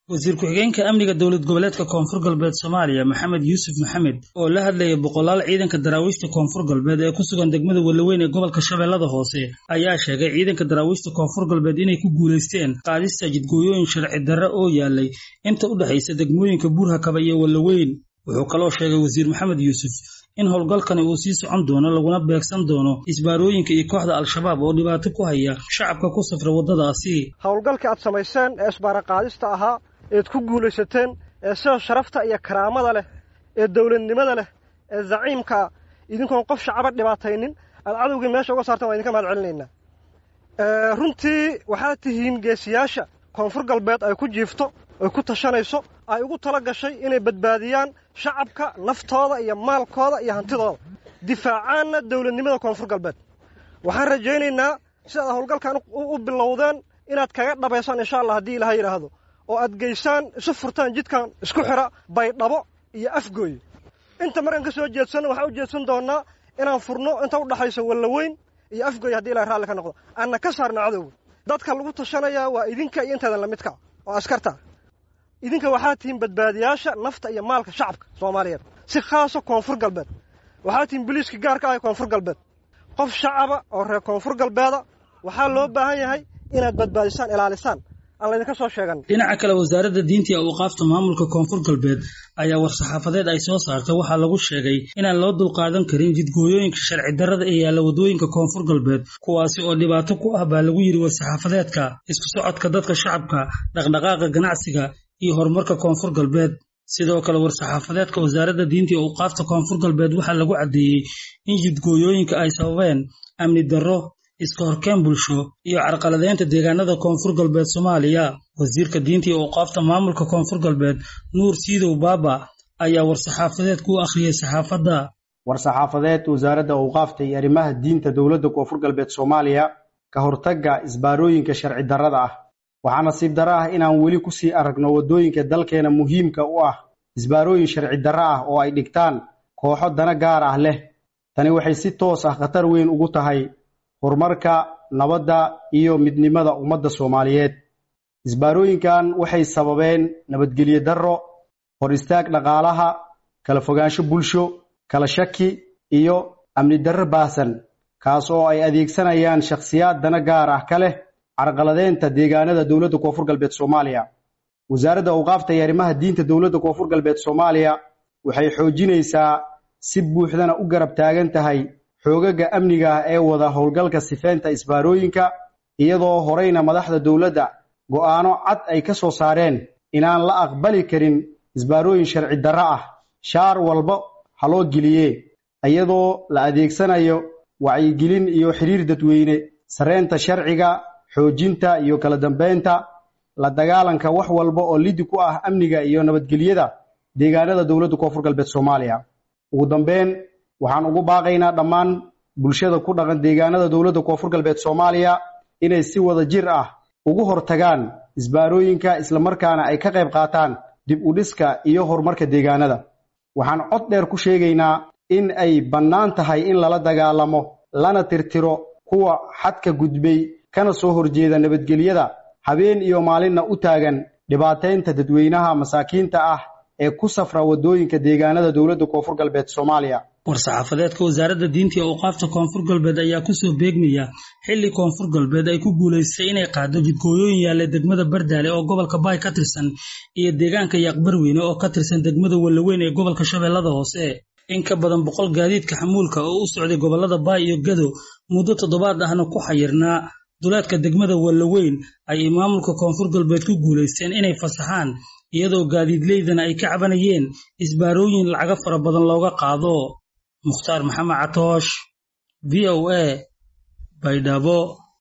wasiir ku-xigeenka amniga dowlad goboleedka koonfur galbeed soomaaliya maxamed yuusuf maxamed oo la hadlayay boqolaal ciidanka daraawiishta koonfur galbeed ee ku sugan degmada walaweyn ee gobolka shabeellada hoose ayaa sheegay ciidanka daraawiishta koonfur galbeed inay ku guulaysteen qaadista jidgooyooyin sharci darre oo yaalay inta u dhexaysa degmooyinka buurhakaba iyo walaweyn wuxuu kaloo sheegay wasiir maxamed yuusuf in howlgalkani uu sii socon doono laguna beegsan doono isbaarooyinka iyo kooxda al-shabaab oo dhibaato ku haya shacabka ku safra waddadaasi howlgalka aad samayseen ee isbaara qaadista ahaa eed ku guulaysateen ee sida sharafta iyo karaamada leh ee dowladnimada leh ee zaciimkaa idinkoon qof shacaba dhibaataynin aad cadowgii meesha uga saarteen waa idinka mahad celinaynaa runtii waxaad tihiin geesiyaasha koonfur galbeed ay ku jiifto ay ku tashanayso ay ugu tala gashay inay badbaadiyaan shacabka naftooda iyo maalkooda iyo hantidooda difaacaanna dowladnimada koonfur galbeed waxaan rajaynaynaa sidaad howlgalkan u bilowdeen inaad kaga dhabaysaan insha allah haddii ilaha yidhaahdo oo aad geysaan isu furtaan jidkan isku xidha baydhabo iyo afgooy inta markaan ka soo jeedsanno waxaan u jeedsan doonnaa inaan furno inta u dhaxaysa wallaweyn iyo afgooy haddii ilahay raalli ka noqdo aanna ka saarna cadowga dadka lagu tashanayaa waa idinka iyo intaadan lamidka oo askarta idinka waxaa tihiin badbaadiyaasha nafta iyo maalka shacabka soomaaliyeed si khaaso koonfur galbeed waxaa tihiin boliiska gaarka ah ee koonfur galbeed qof shacaba oo reer koonfur galbeeda waxaa loo baahan yahay inaad badbaadisaan ilaalisaan aan laydinka soo sheegan dhinaca kale wasaaradda diinta iyo awqaafta maamulka koonfur galbeed ayaa war-saxaafadeed ay soo saartay waxaa lagu sheegay inaan loo dulqaadan karin jidgooyooyinka sharci darrada ee yaalla waddooyinka koonfur galbeed kuwaasi oo dhibaato ku ah baa lagu yidhi war-saxaafadeedka isku socodka dadka shacabka dhaqdhaqaaqa ganacsiga iyo horumarka koonfur galbeed sidoo kale war-saxaafadeedka wasaaradda diinta iyo awqaafta koonfur galbeed waxaa lagu caddeeyey in jidgooyooyinka ay sababeen amni darro iska horkeen bulsho iyo carqaladeynta deegaanada koonfur galbeed soomaaliya wasiirka diinta iyo awqaafta maamulka koonfur galbeed nuur siidow baaba ayaa war-saxaafadeed ku akhriyey saxaafadda war-saxaafadeed wasaaradda awqaafta iyo arrimaha diinta dowladda koonfur galbeed soomaaliya ka hortagga isbaarooyinka sharci darrada ah waxaa nasiib darro ah inaan weli kusii aragno waddooyinka dalkeena muhiimka u ah isbaarooyin sharci darro ah oo ay dhigtaan kooxo dana gaar ah leh tani waxay si toos ah khatar weyn ugu tahay horumarka nabadda iyo midnimada ummadda soomaaliyeed isbaarooyinkan waxay sababeen nabadgelyo darro hor istaag dhaqaalaha kala fogaansho bulsho kala shaki iyo amni darro baahsan kaas oo ay adeegsanayaan shakhsiyaad dana gaar ah ka leh carqaladeynta deegaanada dowladda koonfur galbeed soomaaliya wasaaradda awqaafta iyo arrimaha diinta dowladda koonfur galbeed soomaaliya waxay xoojinaysaa si buuxdana u garab taagan tahay xoogaga amniga ah ee wada howlgalka sifeynta isbaarooyinka iyadoo horeyna madaxda dowladda go'aano cad ay ka soo saareen inaan la aqbali karin isbaarooyin sharci darro ah shaar walba ha loo geliye iyadoo la adeegsanayo wacyigelin iyo xiriir dadweyne sareynta sharciga xoojinta iyo kala dambeynta la dagaalanka wax walba oo lidi ku ah amniga iyo nabadgelyada deegaanada dowladda koonfur galbeed soomaaliya ugu dambeyn waxaan ugu baaqaynaa dhammaan bulshada ku dhaqan deegaanada dowladda koonfur galbeed soomaaliya inay si wada jir ah ugu hortagaan isbaarooyinka islamarkaana ay ka qayb qaataan dib u dhiska iyo horumarka deegaanada waxaan cod dheer ku sheegaynaa in ay bannaan tahay in lala dagaalamo lana tirtiro kuwa xadka gudbay kana soo horjeeda nabadgelyada habeen iyo maalinna u taagan dhibaataynta dadweynaha masaakiinta ah ee ku safra waddooyinka deegaanada dowladda koonfur galbeed soomaaliya war-saxaafadeedka wasaaradda diinta iyo awqaafta koonfur galbeed ayaa kusoo beegmaya xilli koonfur galbeed ay ku guulaystay inay qaado jidgooyooyin yaalla degmada bardaale oo gobolka baay ka tirsan iyo deegaanka yaaqbarweyne oo ka tirsan degmada wallaweyn ee gobolka shabeellada hoose in ka badan boqol gaadiidka xamuulka oo u socday gobollada baay iyo gado muddo toddobaad ahna ku xayirnaa duleedka degmada wallaweyn ayay maamulka koonfur galbeed ku guulaysteen inay fasaxaan iyadoo gaadiidleydana ay ka cabanayeen isbaarooyin lacago fara badan looga qaado mukhtaar maxamed catoosh v o a baydhabo